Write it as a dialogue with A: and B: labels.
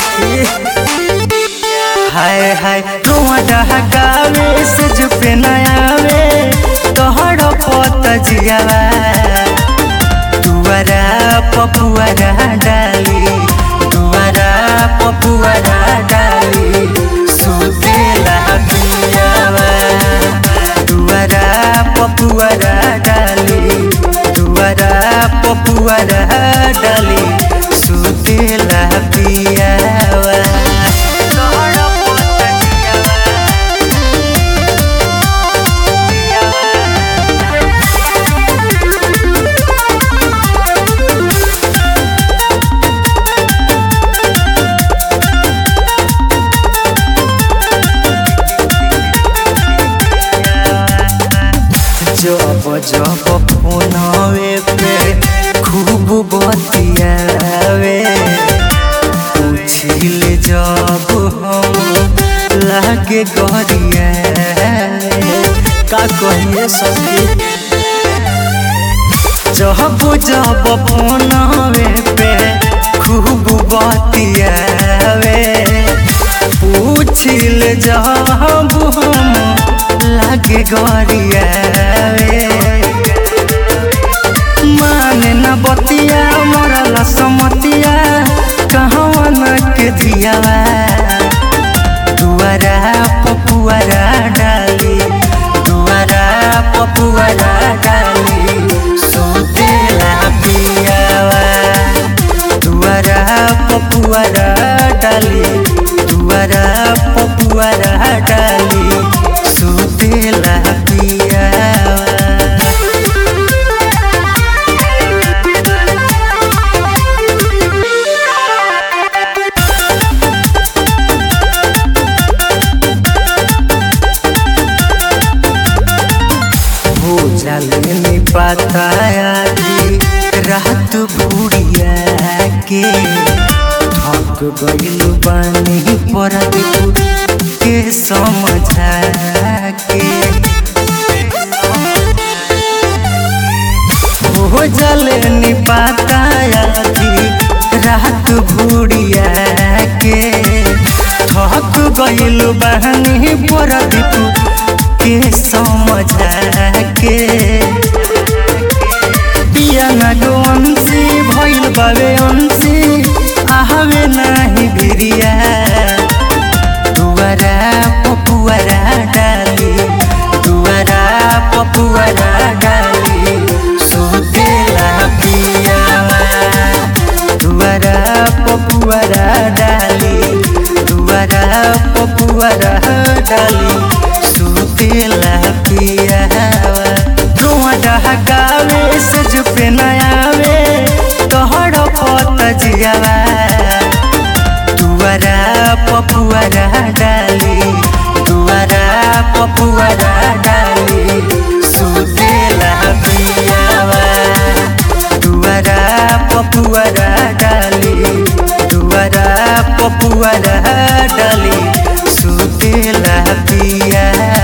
A: सखी हाय हाय रुआ डहकावे से जुपे नयावे तोहर पत जियावा दुआरा पपुआरा डाली दुआरा पपुआरा डाली सुतेला पियावा दुआरा पपुआरा डाली दुआरा पपुआरा डाली सुतेला पियावा तोहर पत जियावा जब जब फोनवे पे खूब बतियावे पूछिल जब हम लागे गरिया का कहिए सखी जब जब फोनवे पे खूब बतियावे पूछिल जब हम लागे गरियावे माने न बतिया मरला समतिया कहवा न के धियावा दुआरा पपुआरा डाली दुआरा पपुआरा डाली सुतेला पियावा दुआरा पपुआरा डाली दुआरा पपुआरा डाली सुतेला पियावा हो जाले नी बताया कि रात बुढ़िया के थक गइल बानी पर के समझा के हो जाले नी बताया कि रात बुढ़िया के थक गइल बानी पर के समझा के पिया ना गोंसी भइल बावे अंसी आहवे नाही भिरिया दुआरा पपुआरा डाली दुआरा पपुआरा डाली सुतेला पियावा दुआरा पपुआरा डाली दुआरा पपुआरा डाली सुतेला पियावा रुआ डहकावे से जुपे नयावे तोहर पत जियावा दुआरा पपुआरा डाली दुआरा पपुआरा डाली सुतेला पियावा दुआरा पपुआरा डाली दुआरा पपुआरा डाली सुतेला पियावा